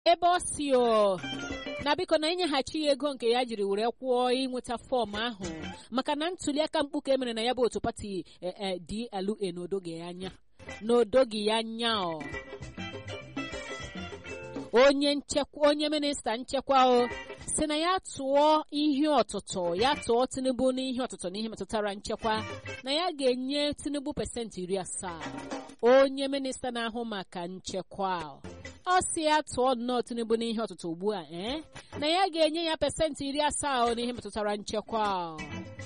ebe ọ si o na biko na inyeghachi ya ego nke ya jiri were kwụọ ịnweta fọm ahụ maka na ntuliaka mkpuke emere na ya bụ otu pati DLA n'odoghị ya anya n'odoghị ya anya ọ onye nchekwa onye minista nchekwa o si na ya tụọ ihe ọtụtụ ya tụọ tinubu n'ihe ọtụtụ n'ihe metụtara nchekwa na ya ga-enye tinubu pasentị iri asaa onye minista na-ahụ maka nchekwa ọ si ya tụọ nnọọ tinubu n'ihe ọtụtụ ugbu a ee na ya ga-enye ya pasentị iri asaa n'ihe metụtara nchekwa